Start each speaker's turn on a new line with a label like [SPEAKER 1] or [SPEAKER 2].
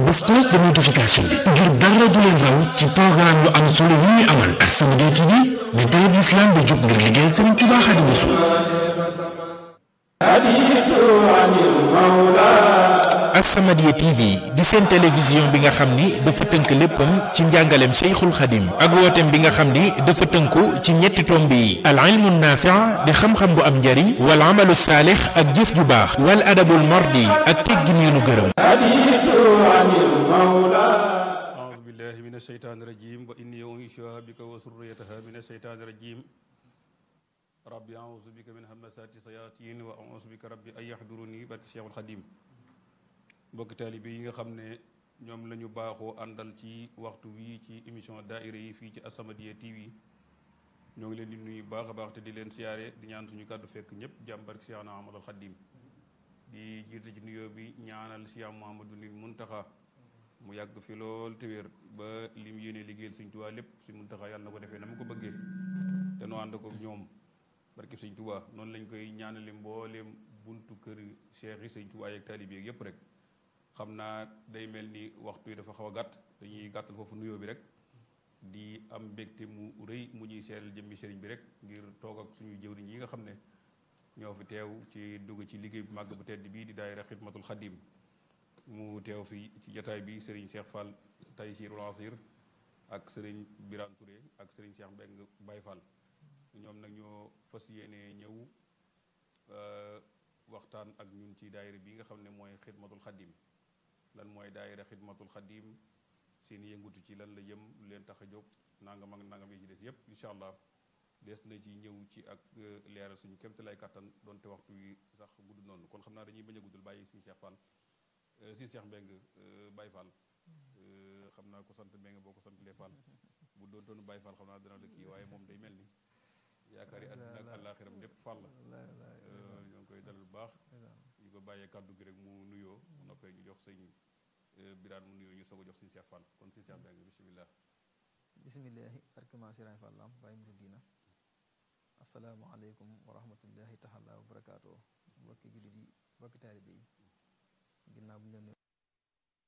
[SPEAKER 1] bés cloche de notification bi ngir dara du leen raw ci programme yu am solo yi ñu amal As-Samadiyya TV di télé bi islam bi jóg ngir liggéeyal Sëriñ Tuubaa Xaadimu Rasuul
[SPEAKER 2] As-Samadiyya TV di seen télévision bi nga xam ni dafa tënk léppam ci njàngaleem Cheikhul Khadim ak wooteem bi nga xam ni dafa tënku ci ñetti tomb yi al ilmu naafi' di xam-xam bu am njariñ wal amalu saalix ak jëf ju baax wal adabul mardi ak teggin yu nu gërëm
[SPEAKER 3] أعوذ بالله من الشيطان الرجيم وإني أعيذها بك وذريتها من الشيطان الرجيم ربي أعوذ بك من همزات الشياطين وأعوذ بك ربي أن يحضروني barke Cheikhul Khadim mbokki taalibe yi nga xam ne ñoom la ñu baaxoo àndal ci waxtu wi ci émission daaira yi fii ci As-Samadiyya TV ñoo ngi leen di nuyu baax a baax te di leen siyaare di ñaan suñu kàddu fekk ñëpp jàmm barke Cheikhna Ahmadul Khadim di jiite ci nuyoo bi ñaanal Cheikh Mouhamadou ni Muntaxa mu yàgg fi lool te wér ba lim yéene liggéeyal Sëñ Tuubaa lépp Sëñ Muntaxa yàlla na ko defee na mu ko bëggee te noo ànd ko ñoom barke Sëñ Tuubaa noonu lañ koy ñaanale mbooleem buntu kër cheikh yi Sëñ Tuubaa ak taalibe yi yëpp rek xam naa day mel ni waxtu yi dafa xaw a gàtt dañuy gàttal foofu nuyoo bi rek di am mbégte mu rëy mu ñuy seelal jëmmi sëriñ bi rek ngir toog ak suñu jëwriñ yi nga xam ne ñoo fi teew ci dugg ci liggéey bu màgg bu tedd bii di daayira xidmatul xadim mu teew fi ci jataay bi sëriñ Cheikh Fall Taysirul Asir ak sëriñ Birane Touré ak sëriñ Cheikh Mbeng Baye Fall ñoom nag ñoo fas yéene ñëw waxtaan ak ñun ci daayira bi nga xam ne mooy xidmatul xadim lan mooy daayira xidmatul xadim seen yëngutu ci lan la jëm lu leen tax a jóg nangam ak nangam yi ci des yépp incha allah des na ci ñëw ci ak leeral suñu kémte lay kattan donte waxtu wi sax gudd noonu kon xam naa dañuy bañ a guddul bàyyi si Cheikh Fall si Cheikh Mbeng Baye Fall xam naa ko sant Mbeng boo ko sant lee Fall bu doon doonu Baye Fall xam naa dana la kii waaye moom day mel ni yaakaar yi àddina ak àllaaxiram lépp Fall la ñoo ngi koy dalal bu baax ñu ko bàyyee kàddu gi rek mu nuyoo mu noppee ñu jox sëñ Birane mu nuyoo ñu soog a jox sëñ Cheikh Fall kon sëñ Cheikh Mbeng bisimilah
[SPEAKER 4] bisimillahi barkema sirañ fallam baay muru diina asalaamaaleykum wa rahmatullahi taala wa barakaatu mbokki jullit yi mbokki taalibe yi ginnaaw bu ñu leen